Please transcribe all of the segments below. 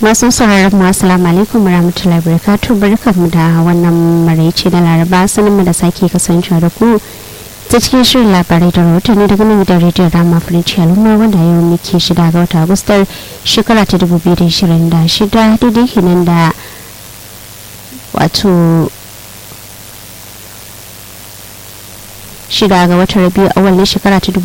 masu sauraron mu assalamu alaikum warahmatullahi wabarakatuh barkamu da wannan maraice na laraba sanin mu da sake kasancewa da ku ta cikin shirin labarai da rahotanni daga nan gidan rediyon rama firinci al'umma wanda yau muke shida ga wata agustar shekara ta 2026 daidai kenan da wato shida ga watan rabiu awal na shekara ta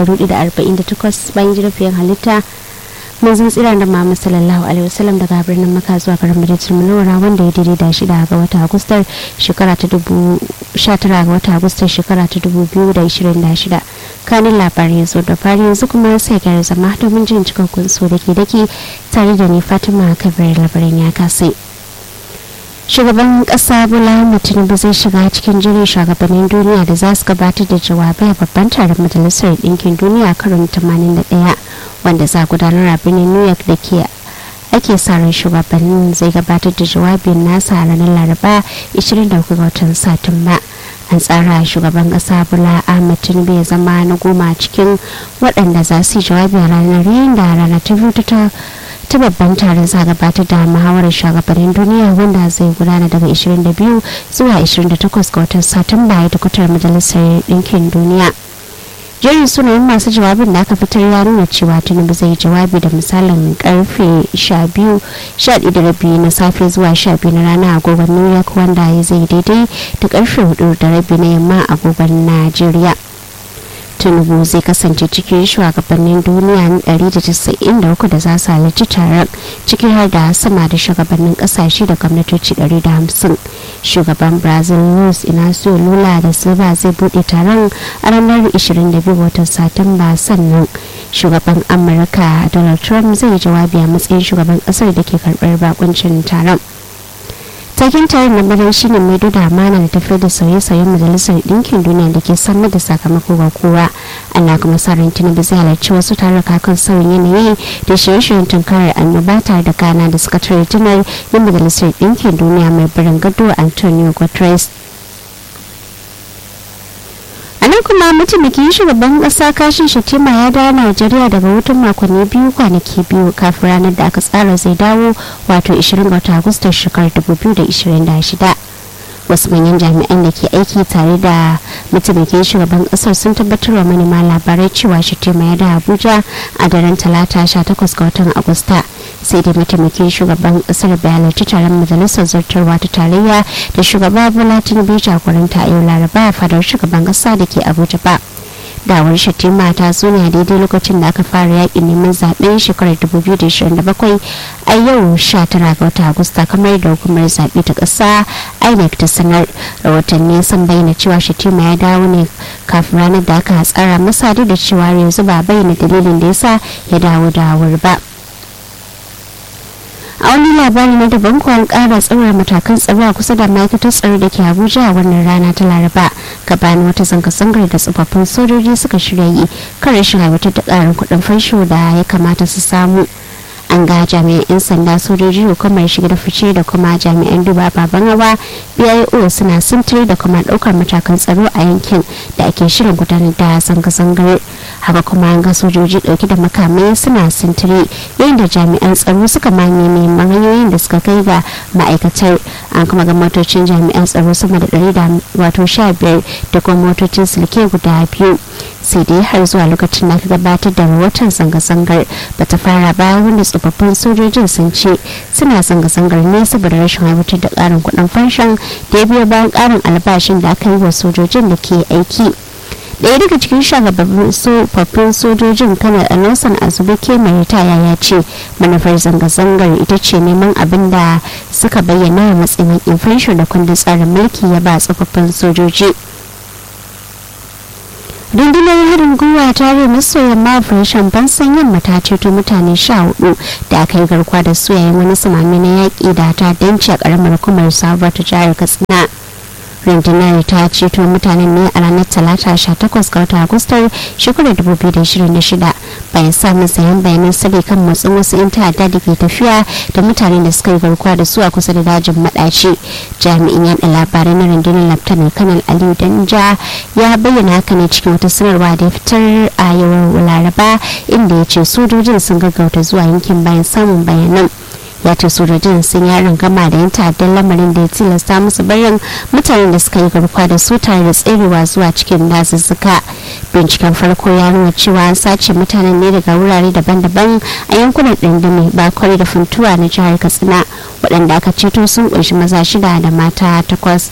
1448 bayan jirafiyar halitta manzon tsira da Muhammad sallallahu alaihi wasallam daga birnin Makka zuwa garin Madinatul Munawwara wanda ya daidai da shida ga wata Agustar shekara ta dubu sha tara ga wata Agustar shekara ta dubu biyu da ishirin da shida kanin labarai yanzu da fari yanzu kuma sai gyara zama domin jin cikakkun so da ke dake tare da ni Fatima Kabir labarin ya kasai. shugaban kasa bola tinubu zai shiga cikin jirin shugabannin duniya da za su gabatar da jawabai a babban taron majalisar ɗinkin duniya karon 81 wanda za gudanar a birnin new york da ke ake sa ran shugabannin zai gabatar da jawabin nasa a ranar laraba 23 ga watan satumba an tsara shugaban kasa bola ahmed tinubu ya zama na goma cikin waɗanda za su yi jawabi a ranar yayin da rana ta biyu ta ta babban taron za gabatar da muhawarar shugabannin duniya wanda zai gudana daga 22 zuwa 28 ga watan satumba ya tukutar majalisar ɗinkin duniya jerin sunayen masu jawabin da aka fitar ya nuna cewa tinubu zai jawabi da misalin karfe 12 na safe zuwa 12 na rana agogon new york wanda ya zai daidai da karfe 4 da rabi na yamma agogon najeriya tinubu zai kasance cikin shugabannin duniya 193 da za su halarci taron ciki har da sama da shugabannin kasashe da gwamnatoci 150 shugaban brazil luis inacio lula da silva zai bude taron a ranar 22 watan satumba sannan shugaban amurka donald trump zai jawabi a matsayin shugaban kasar da ke karbar bakuncin taron takin tayin lamarin shine mai da amana da tafiyar da sauye-sauyen majalisar ɗinkin duniya da ke samar da sakamako ga kowa ana kuma sa ran tinubu zai halarci wasu taruka kan sauyin yanayi da shirye-shiryen tunkarar annoba tare da gana da sakatare janar na majalisar ɗinkin duniya mai birin gado antonio guterres a nan kuma mataimakin shugaban kasa kashin shatima ya dawo najeriya daga hutun makonni biyu kwanaki biyu kafin ranar da aka tsara zai dawo wato 20 ga agustar shekarar 2026 wasu manyan jami'an da ke aiki tare da mataimakin shugaban kasar sun tabbatar wa manema labarai cewa shatima ya da abuja a daren talata 18 ga watan agusta sai dai mataimakin shugaban kasar bai halarci taron majalisar zartarwa ta tarayya da shugaba bola tinubu jagoranta a yau laraba a fadar shugaban kasa da ke abuja ba dawar shatima ta zo ne a daidai lokacin da aka fara yakin neman zaben shekarar 2027 a yau 19 ga wata agusta kamar da hukumar zaɓe ta ƙasa inec ta sanar rahotanni sun bayyana cewa shatima ya dawo ne kafin ranar da aka tsara masa duk da cewa yanzu ba bayyana dalilin da yasa ya dawo da wuri ba a wani labari na daban kuwa kara tsawar matakan tsaro a kusa da ma'aikatar tsaro da ke abuja a wannan rana ta laraba gabanin wata zanga-zangar da tsofaffin sojoji suka shirya yi kan rashin aiwatar da karin kuɗin fansho da ya kamata su samu an ga jami'an 'yan sanda sojoji hukumar shiga da fice da kuma jami'an duba baban hawa bio suna sintiri da kuma daukar matakan tsaro a yankin da ake shirin gudanar da zanga-zangar haka kuma an ga sojoji dauke da makamai suna sintiri yayin da jami'an tsaro suka manye neman hanyoyin da suka kai ga ma'aikatar an kuma ga motocin jami'an tsaro sama da ɗari da wato sha biyar da kuma motocin silke guda biyu sai dai har zuwa lokacin da aka gabatar da rahoton zanga-zangar bata fara ba wanda tsofaffin sojojin sun ce suna zanga-zangar ne saboda rashin aiwatar da karin kudin fanshon da ya biyo bayan karin albashin da aka yi wa sojojin da ke aiki daya daga cikin shugabannin tsofaffin sojojin kanar nelson azubike mai ritaya ya ce manufar zanga-zangar ita ce neman abin da suka bayyana a matsayin inflation da kundin tsarin mulki ya ba tsofaffin sojoji rundunar harin gwiwa ta rai maso yamma operation bansan yamma ta ceto mutane sha hudu da aka yi garkuwa da su yayin wani samami na yaƙi da ta danci a ƙaramar hukumar sabuwar ta jihar katsina rundunar ta ceto mutanen ne a ranar talata 18 ga watan agustar shekarar 2026 bayan samun sayan bayanan sirri kan matsin wasu 'yan ta'adda da ke tafiya da mutane da suka yi garkuwa da su a kusa da dajin madaci jami'in yada labarai na rundunar laftanar kanal aliyu danja ya bayyana haka ne cikin wata sanarwa da ya fitar a yau laraba inda ya ce sojojin sun gaggauta zuwa yankin bayan samun bayanan ya ce sojojin sun yi gama da yin ta'addan lamarin da ya tilasta musu barin mutanen da suka yi garkuwa da su tare da tserewa zuwa cikin dazuzzuka binciken farko ya nuna cewa an sace mutanen ne daga wurare daban-daban a yankunan ɗindimi bakwai da funtuwa na jihar katsina waɗanda aka ceto sun ƙunshi maza shida da mata takwas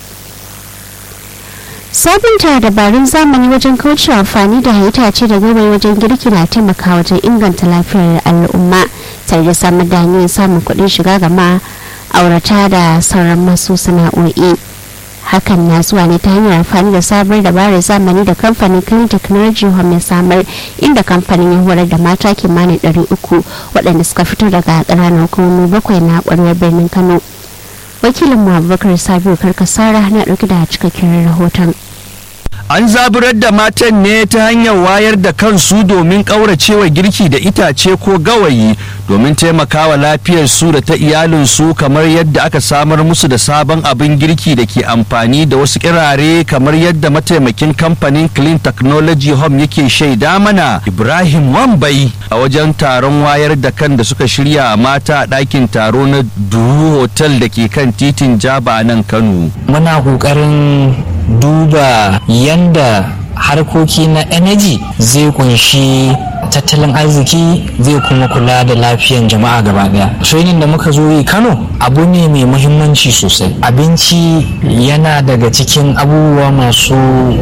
sabunta dabarun zamani wajen kaucewa amfani da itace da gawayi wajen girki na taimaka wajen inganta lafiyar al'umma tare da samar da hanyoyin samun kuɗin shiga ga ma'aurata da sauran masu sana'o'i hakan na zuwa ne ta hanyar amfani da sabuwar dabarar zamani da kamfanin clean technology home ya samar inda kamfanin ya horar da mata kimanin 300 waɗanda suka fito daga ƙananan hukumomi bakwai na ƙwarewar birnin kano wakilin mu abubakar sabiu karkasara na ɗauki da cikakken rahoton an zaburar da matan ne ta hanyar wayar da kansu domin ƙauracewa girki da itace ko gawayi domin taimakawa lafiyar su da ta iyalinsu kamar yadda aka samar musu da sabon abin girki da ke amfani da wasu kirare kamar yadda mataimakin kamfanin clean technology home yake shaida mana ibrahim wambai a wajen taron wayar da kan da suka shirya a mata a ɗakin taro na duhu hotel da ke kan titin jaba nan kano muna ƙoƙarin duba yanda harkoki na energy zai kunshi tattalin arziki zai kuma kula da lafiyan jama'a gaba daya training da muka zo yi kano abu ne mai muhimmanci sosai abinci yana daga cikin abubuwa masu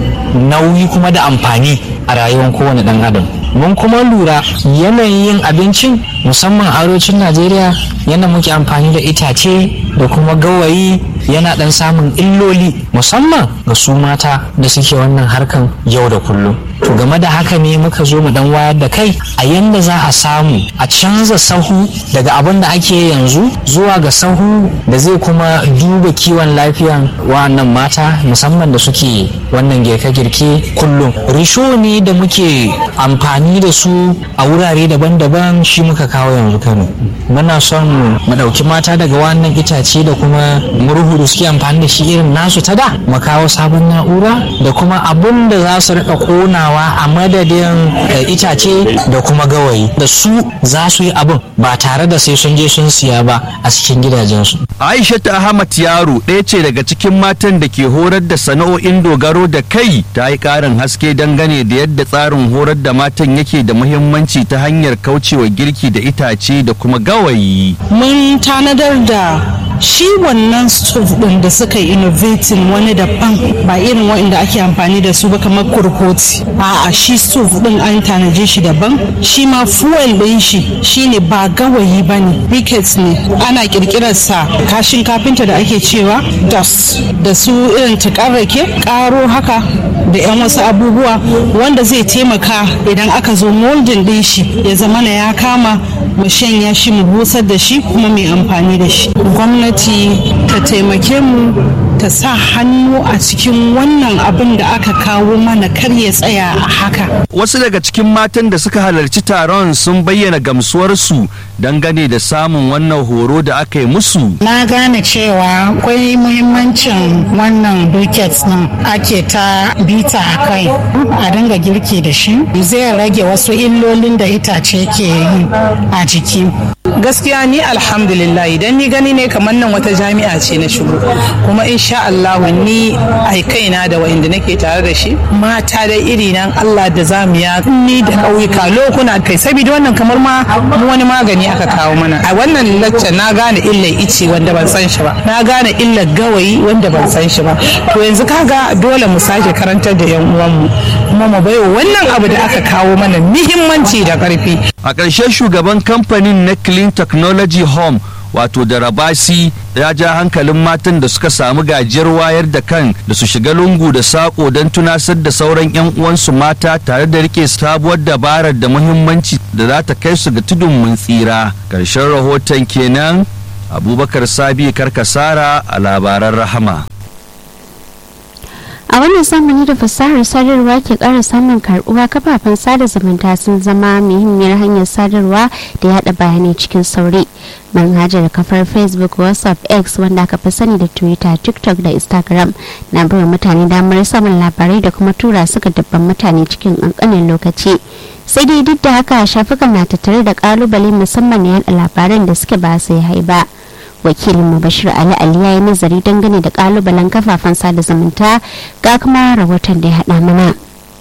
nauyi kuma da amfani a rayuwar kowane dan adam mun kuma lura yanayin yin abincin musamman a arewacin najeriya yana muke amfani da itace da kuma gawayi yana dan samun illoli musamman ga su mata da suke wannan harkan yau da kullum to game da haka ne muka zo mu dan wayar da kai a yanda za a samu a canza sahu daga abin da ake yanzu zuwa ga sahu da zai kuma duba kiwon lafiyan wa'annan mata musamman da suke wannan girke-girke kullum risho ne da muke amfani da su a wurare daban-daban shi muka kawo yanzu kano muna son mu ɗauki mata daga wannan itace da kuma murhu da suke amfani da shi irin nasu ta da mu kawo sabon na'ura da kuma abun da za su rika konawa a madadin itace da kuma gawayi da su za su yi abin ba tare da sai sun je sun siya ba a cikin gidajensu aisha ta ahmad yaro ɗaya ce daga cikin matan da ke horar da sana'o'in dogaro da kai ta yi ƙarin haske dangane da yadda tsarin horar da matan yake da muhimmanci ta hanyar kaucewa girki da itace da kuma gawayi mun tanadar da shi wannan stove din da suka yi innovating wani daban ba irin wa'inda ake amfani da su ba kamar kurkoti a'a shi stove din an tanaje shi daban shi ma fuel din shi shine ba gawayi ba ne briquettes ne ana kirkirar sa kashin kafinta da ake cewa dust da su irin tukarrake karo haka da yan wasu abubuwa wanda zai taimaka idan aka zo molding din shi ya zama na ya kama mu shanya shi mu busar da shi kuma mai amfani da shi gwamnati ta taimake mu ta sa hannu a cikin wannan abin da aka kawo mana kar ya tsaya a haka wasu daga cikin matan da suka halarci taron sun bayyana gamsuwarsu dangane da samun wannan horo da aka yi musu na gane cewa akwai muhimmancin wannan buckets nan ake ta bita a kai a dinga girki da shi zai rage wasu illolin da itace ke yi a jiki gaskiya ni alhamdulillah idan ni gani ne kamar nan wata jami'a ce na shigo kuma insha Allah ni ai kaina da wa'inda nake tare da shi mata da iri nan Allah da zamu ya ni da ƙauyuka lokuna kai saboda wannan kamar ma wani magani aka kawo mana a wannan lacca na gane illar ice wanda ban san shi ba na gane illar gawayi wanda ban san shi ba to yanzu kaga dole mu sake karantar da yan uwanmu kuma mu baiwa wannan abu da aka kawo mana muhimmanci da ƙarfi a ƙarshe shugaban kamfanin na clean technology home wato da rabasi ya ja hankalin matan da suka samu gajiyar wayar da kan da su shiga lungu da sako don tunasar da sauran 'yan uwansu mata tare da rike sabuwar dabarar da muhimmanci da za ta kai su ga tudun mun tsira ƙarshen rahoton kenan abubakar sabi karkasara a labaran rahama a wannan zamani da fasahar sadarwa ke ƙara samun karbuwa kafafen sada zumunta sun zama muhimmiyar hanyar sadarwa da yada bayanai cikin sauri manhajar kafar facebook whatsapp x wanda aka fi sani da twitter tiktok da instagram na baiwa mutane damar samun labarai da kuma tura suka dabban mutane cikin ƙanƙanin lokaci sai dai duk da haka shafukan na tattare da kalubale musamman yada labaran da suke ba sai haiba wakilin bashir ali ali ya yi nazari dangane da kalubalen kafafen sada zumunta ga kuma rahoton da ya haɗa mana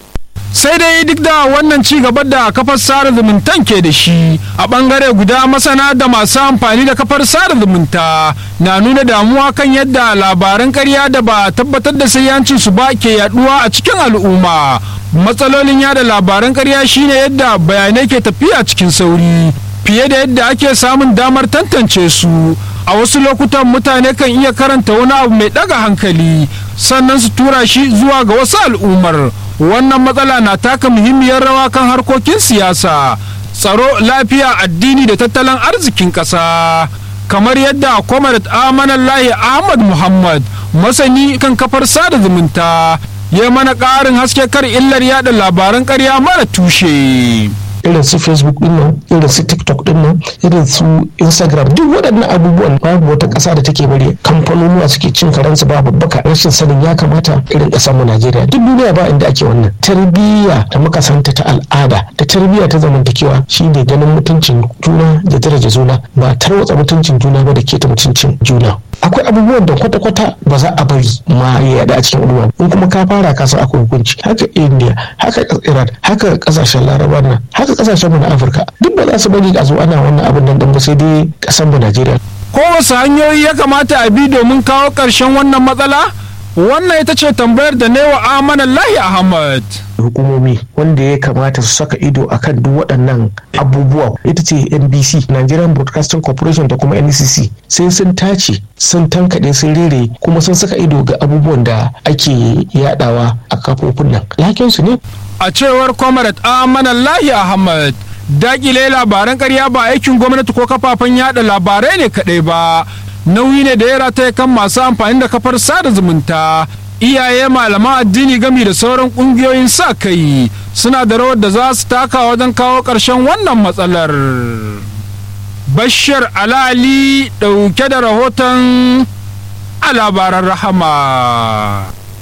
sai dai duk da wannan ci gaba da kafar sada zumuntan ke da shi a bangare guda masana da masu amfani da kafar sada zumunta na nuna damuwa kan yadda labaran karya da ba tabbatar da sayyancin su ba ke yaduwa a cikin al'umma matsalolin yada labaran karya shine yadda bayanai ke tafiya cikin sauri fiye da yadda ake samun damar tantance su a wasu lokutan mutane kan iya karanta wani abu mai daga hankali sannan su tura shi zuwa ga wasu al'ummar wannan matsala na taka muhimmiyar rawa kan harkokin siyasa tsaro lafiya addini da tattalin arzikin ƙasa kamar yadda comrade amanallahi ahmad muhammad masani kan kafar sada zumunta ya mana ƙarin haske kar illar yada labaran ƙarya mara tushe. irin su facebook din nan irin su tiktok din nan irin su instagram duk waɗannan abubuwan babu wata ƙasa da take bari kamfanonuwa suke cin karansu ba babbaka rashin sanin ya kamata irin ƙasar mu najeriya duk duniya ba inda ake wannan tarbiyya da muka santa ta al'ada da tarbiyya ta zamantakewa shine ganin mutuncin juna da daraja juna ba tarwatsa mutuncin juna ba da keta mutuncin juna akwai abubuwan da kwata-kwata ba za a bari ma ya yada a cikin al'umma in kuma ka fara ka san akwai hukunci haka india haka iran haka kasashen laraba nan haka kasashen mu na afirka duk ba za su bari a zo ana wannan abin nan ba sai dai kasan mu najeriya ko wasu hanyoyi ya kamata a bi domin kawo ƙarshen wannan matsala wannan ita ce tambayar da ne wa amanan lahi ahmad hukumomi wanda ya kamata su saka ido akan duk waɗannan abubuwa ita ce nbc nigerian broadcasting corporation da kuma ncc sai sun tace sun tankaɗe sun rere kuma sun saka ido ga abubuwan da ake yadawa a kafofin nan lakinsu ne a cewar comrade amanan lahi ahmad dakile labaran karya ba aikin gwamnati ko kafafen yada labarai ne kaɗai ba nauyi ne da ya rataya kan masu amfani da kafar sada zumunta iyaye malaman addini gami da sauran kungiyoyin sa kai suna da rawar da za su taka wajen kawo ƙarshen wannan matsalar bashir alali ɗauke da rahoton a labaran rahama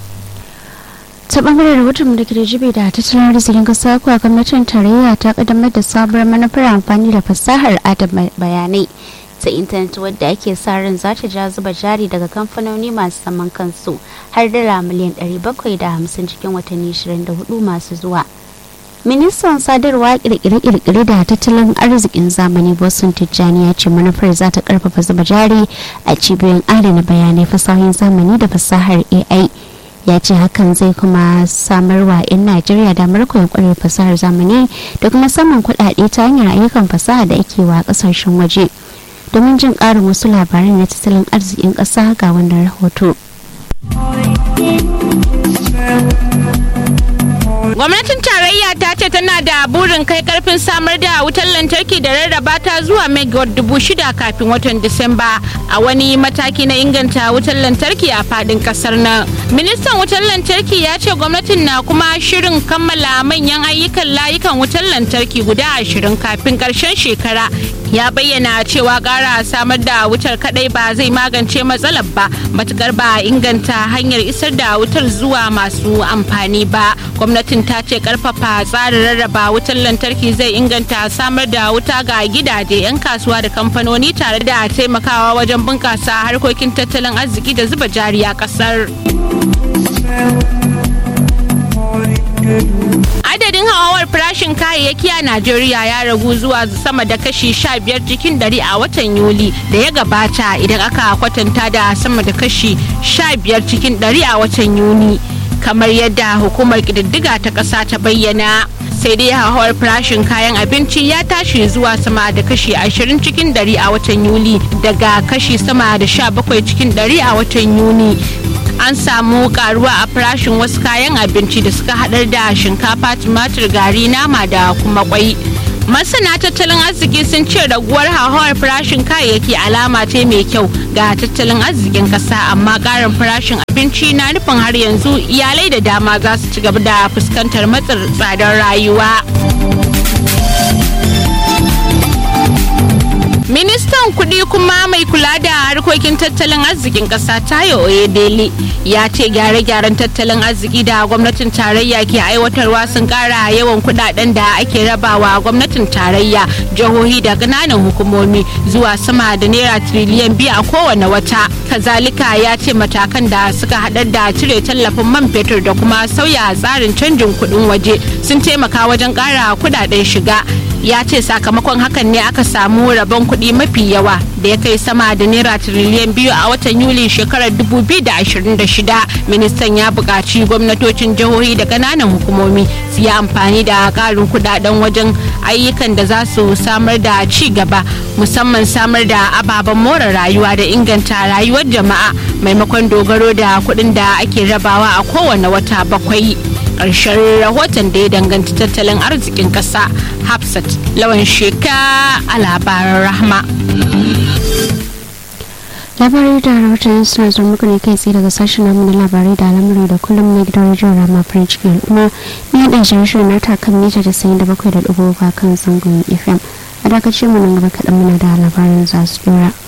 ta bangaren rahoton da ke da jibi da tattalin arzikin kasa kuwa gwamnatin tarayya ta kaddamar da sabuwar manufar amfani da fasahar adana bayanai ta intanet wadda ake sa ran za ta ja zuba jari daga kamfanoni masu zaman kansu har dala miliyan 750 cikin watanni 24 masu zuwa ministan sadarwa kirkire-kirkire da tattalin arzikin zamani bosun tijjani ya ce manufar za ta karfafa zuba jari a cibiyoyin adana bayanai fasahohin zamani da fasahar ai ya ce hakan zai kuma samar wa 'yan najeriya damar koyon kwarar fasahar zamani da kuma samun kuɗaɗe ta hanyar ayyukan fasaha da ake wa ƙasashen waje domin jin ƙarin wasu labaran na tattalin arzikin ƙasa ga wannan rahoto. Gwamnatin tarayya ta ce tana da burin kai karfin samar da wutar lantarki da rarraba ta zuwa megawatt dubu shida kafin watan Disamba a wani mataki na inganta wutar lantarki a fadin kasar nan. Ministan wutar lantarki ya ce gwamnatin na kuma shirin kammala manyan ayyukan layukan wutar lantarki guda ashirin kafin karshen shekara. Ya bayyana cewa ƙara samar da wutar kadai ba zai magance matsalar ba matukar ba inganta hanyar isar da wutar zuwa masu amfani ba. Gwamnatin ta ce karfafa tsarin rarraba wutar lantarki zai inganta samar da wuta ga gidaje 'yan kasuwa da kamfanoni tare da taimakawa wajen bunkasa harkokin tattalin arziki da zuba jari a kasar. adadin hawawar farashin kayayyaki a najeriya ya ragu zuwa sama da kashi 15 cikin 100 a watan yuli da ya gabata idan aka kwatanta da sama da kashi 15 cikin 100 a watan yuni kamar yadda hukumar ƙididdiga ta ƙasa ta bayyana sai dai hauhawar farashin kayan abinci ya tashi zuwa sama da kashi 20 cikin 100 a watan yuli daga kashi sama da 17 cikin 100 a watan yuni an samu karuwa a farashin wasu kayan abinci da suka haɗar da shinkafa tumatir gari nama da kuma kwai masana tattalin arziki sun ce raguwar hauhawar farashin kayayyaki alama ce mai kyau ga tattalin arzikin kasa amma karin farashin abinci na nufin har yanzu iyalai da dama za su ci gaba da fuskantar matsin tsadar rayuwa ministan kudi kuma mai kula da harkokin tattalin arzikin kasa tayo oyedele ya ce gyare-gyaren tattalin arziki da gwamnatin tarayya ke aiwatarwa sun kara yawan kudaden da ake rabawa gwamnatin tarayya jihohi da ƙananan hukumomi zuwa sama da naira tiriliyan biyu a kowane wata kazalika ya ce matakan da suka haɗar da cire tallafin man fetur da kuma sauya tsarin canjin kuɗin waje sun taimaka wajen ƙara kudaden shiga ya ce sakamakon hakan ne aka samu rabon kuɗi mafi yawa da ya kai sama da naira tiriliyan biyu a watan yuli shekarar 2026 ministan ya buƙaci gwamnatocin jihohi da ƙananan hukumomi su yi amfani da ƙarin kuɗaɗen wajen ayyukan da za su samar da ci gaba musamman samar da ababen more rayuwa da inganta rayuwar jama'a maimakon dogaro da kuɗin da ake rabawa a kowane wata bakwai ƙarshen rahoton da ya danganci tattalin arzikin ƙasa hafsat lawan sheka a labaran rahma labarai da rahoton suna zuwa muku ne kai tsaye daga sashen namu na labarai da al'amari da kullum na gidan rajin rama farin cikin al'umma ni haɗa shirin na ta kan mita da sayin da bakwai da ɗigo kan zangon fm a dakacin mu nan gaba kaɗan muna da labarin za su dora.